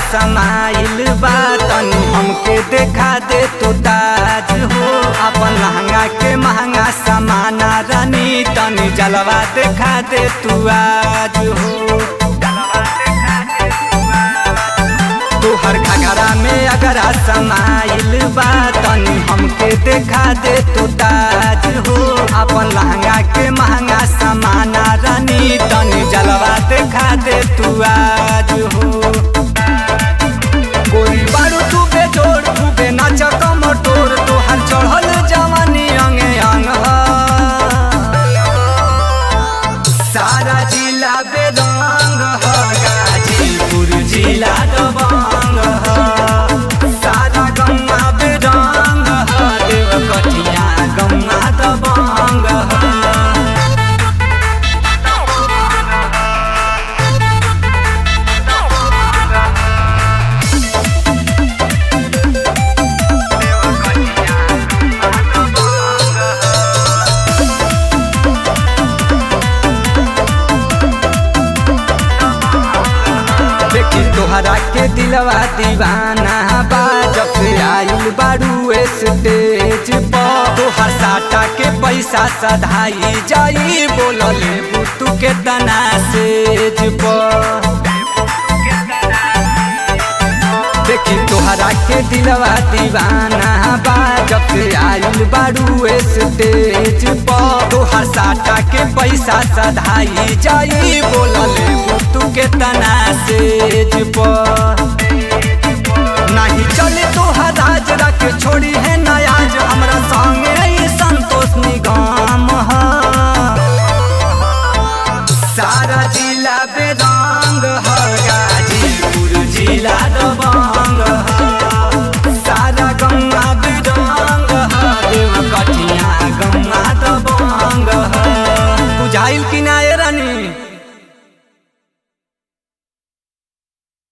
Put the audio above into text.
समाइल बा तनी हमके देखा दे तू ताज हो अपन लहंगा के महंगा समाना रानी तनी जलवा देखा दे तू आज हो तोहर घगरा में अगरा समाइल बा तनी हमके देखा दे तू ताज हो अपन लहंगा के महंगा समाना रानी तनी जलवा देखा दे तू आज हो कोई बारू तू बेजोड़ तू बे नाच कमटोर तोहर चढ़ल जवानी अंगे अंग ह। सारा जिला बेरंग ह गाजीपुर जिला दबंग ह सारा गंगा बेरंग ह देवकटिया गंगा दबंग ह देखी तोहरा के दिलवा दीवाना बा जब से आइल बारू स्टेज पर तोहर साटा के पैसा सधाई जाई बोलले बुतू के तना सेज पर देखी तोहरा के दिलवा दीवाना बा जब से आइल बारू स्टेज पर तोहर साटा के पैसा सधाई जाई बोलले बुतू के तना सेज पर नहीं चले तोहर राज रख छोड़ी है नयाज हमरा संगे ई संतोष निगम ह सारा जिला बेदा